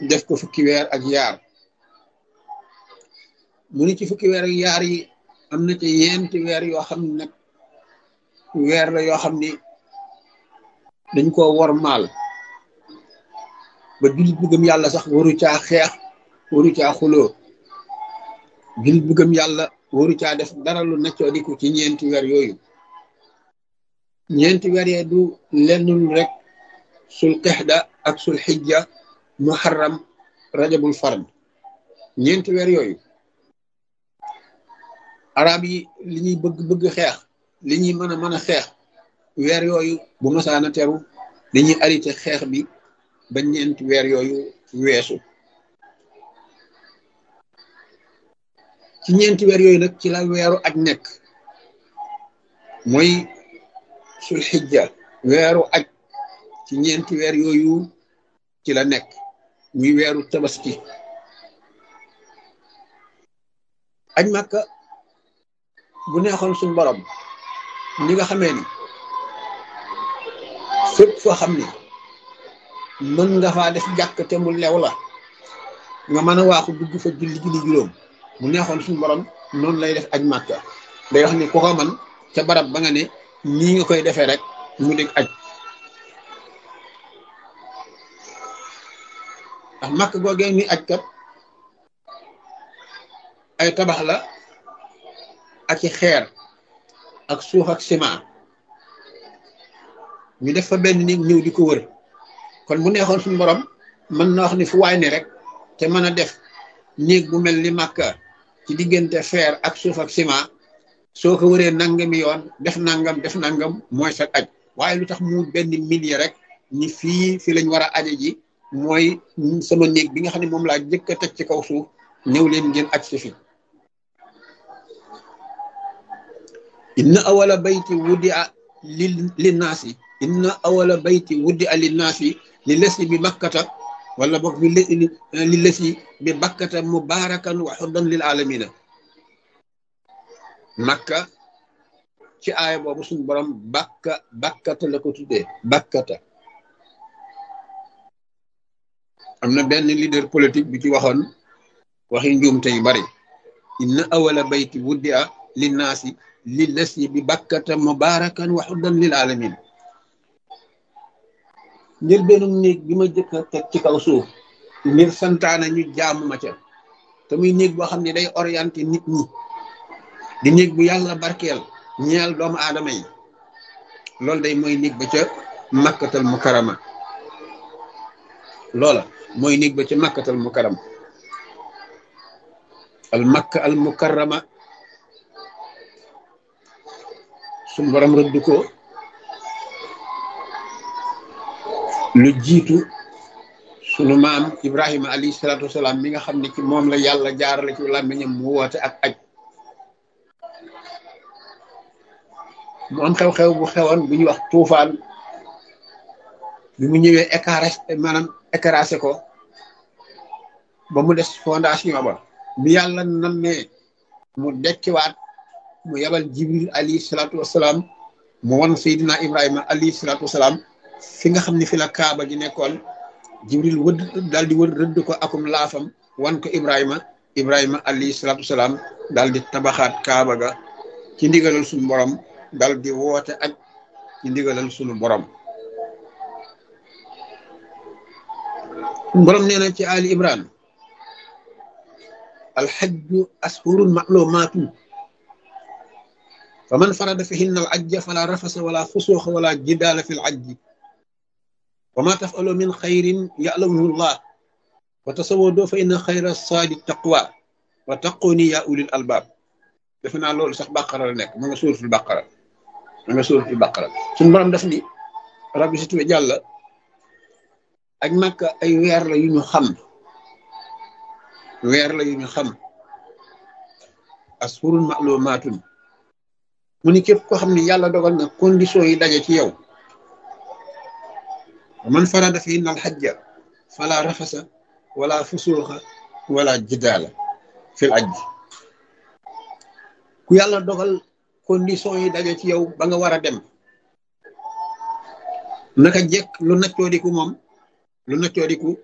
def ko fukki weer ak yaar mu ni ci fukki weer ak yaar yi am na ci yenti weer yoo xam ne nag weer la yoo xam ni dañ koo wor maal ba jullit bu gëm yàlla sax waru caa xeex waru caa xuloo jullit bu gëm yàlla waru caa def dara lu neccoo diku ci ñeenti weer yooyu ñeenti weer yee du lenn lu rek sul qixda ak sul xijja muharram rajabul fard ñeenti weer yooyu arab yi li ñuy bëgg bëgg xeex li ñuy mën a mën a xeex weer yooyu bu masaana teru dañuy arrêté xeex bi ba ñeenti weer yooyu weesu ci ñeenti weer yooyu nag ci la weeru aj nekk mooy sul xijja weeru aj ci ñeenti weer yooyu ci la nekk muy weeru tabaski aj màkka bu neexoon suñ borom ñi nga xamee ni fépp foo xam ni mën nga faa def jàkk te mu lew la nga mën a waaxu dugg fa julli julli juróom bu neexoon suñ borom noonu lay def aj màkka day wax ni ku ko man ca barab ba nga ne nii nga koy defee rek mu dégg aj ndax màkk googee ni aj kat ay tabax la ak i xeer ak suuf ak ciment ñu def fa benn nit ñëw di ko wër kon bu neexoon suñu borom mën na wax ni fu waay ne rek te mën a def néeg bu mel ni màkka ci diggante feer ak suuf ak ciment soo ko wëree nangami yoon def nangam def nangam mooy sa aj waaye lu tax mu benn millier rek ni fii fi lañ war a aje ji mooy sama néeg bi nga xam ne moom laa jëkk a teg ci kaw suuf ñëw leen ngeen aj si fi inna awala bayti wuddi a li linnaasi inna awala bayti wuddi a linnaasi li lesi bi bakkata wala boog bi li lesi bi bakkata mubarakan wa xuddan lil alamina makka ci aaya boobu suñu borom bakka bakkata la ko tuddee bakkata am na benn leader politique bi ci waxoon waxi njuumte yu bari inna awala bayti wuddi a linnaasi li lesi bi bakkata mubarakan wa xuddan lil alamin ngir benn néeg bi ma jëkk a teg ci kaw suuf ngir santaana ñu jaamu ma ca te muy néeg boo xam ne day orienté nit ñi di néeg bu yàlla barkeel ñeel doomu aadama yi loolu day mooy néeg ba ca makkatal mukarama loola mooy néeg ba ca makkatal mukarama al makka al mukarama suñu borom rëdd ko lu jiitu sunu maam Ibrahima alayhi salaatu wasalaam mi nga xam ne ci moom la yàlla jaarale ci làmmiñam mu woote ak aj mu am xew-xew bu xewoon bu ñuy wax tuufaan bi mu ñëwee écaré maanaam écrasé ko ba mu des fondation ba bi yàlla nammee mu dekkiwaat mu yabal jibril alayhi salaatu wasalaam mu won Seydina Ibrahima alayhi salaatu wasalaam fi nga xam ne fi la kaaba gi nekkoon jibril wëdd daal di wër rëdd ko akum laafam wan ko Ibrahima Ibrahima alayhi salaatu wasalaam daal di tabaxaat kaaba ga ci ndigalal suñu borom dal di woote ak ci ndigalal sunu borom borom nee na ci ali imran alxajju ashurun maclumaatu fa man farada fihinna al ajja fala rafasa wala fusuuxa wala jidaala fi l ajji wa ma tafalu min xayrin yalamuhu llah wa tasawado fa inna xayra saadi taqwa wa taquni ya ulil albaab defe naa loolu sax bàqara la nekk ma nga suuratul bàqara ma nga suuratul bàqara suñu borom def ni rabbi si tuwe jàlla ak Makka ay weer la yu ñu xam weer la yu ñu xam asfurun ma'lumaatun mu ni képp koo xam ne yàlla dogal na condition yi daje ci yow man farada fihinna al hajja fala rafasa wala fusuuxa wala jidaala fil ajj ku yàlla dogal condition yi daje ci yow ba nga war a dem naka jekk lu naccoodiku moom lu naccoodiku